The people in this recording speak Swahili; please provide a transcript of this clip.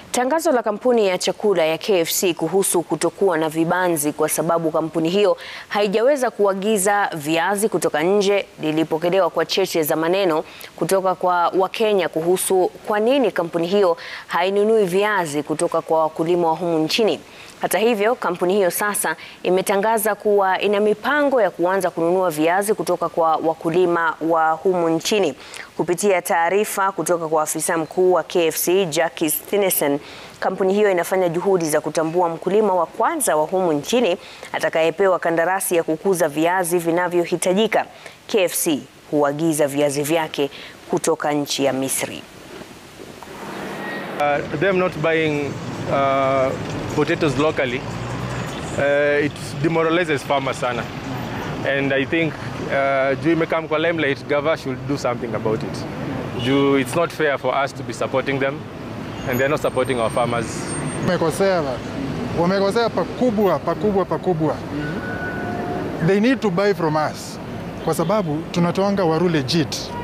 Tangazo la kampuni ya chakula ya KFC kuhusu kutokuwa na vibanzi kwa sababu kampuni hiyo haijaweza kuagiza viazi kutoka nje lilipokelewa kwa cheche za maneno kutoka kwa Wakenya kuhusu kwa nini kampuni hiyo hainunui viazi kutoka kwa wakulima wa humu nchini. Hata hivyo, kampuni hiyo sasa imetangaza kuwa ina mipango ya kuanza kununua viazi kutoka kwa wakulima wa humu nchini. Kupitia taarifa kutoka kwa afisa mkuu wa KFC Jackie Stinesen, kampuni hiyo inafanya juhudi za kutambua mkulima wa kwanza wa humu nchini atakayepewa kandarasi ya kukuza viazi vinavyohitajika. KFC huagiza viazi vyake kutoka nchi ya Misri. Uh, them not buying uh, potatoes locally, uh, it demoralizes farmers sana. And I think uh, juu imekam kwa limelight, Gava should do something about it. Juu it's not fair for us to be supporting them and they're not supporting our farmers. Wamekosea, wamekosea pakubwa pakubwa pakubwa. They need to buy from us kwa sababu tunatoanga waru legit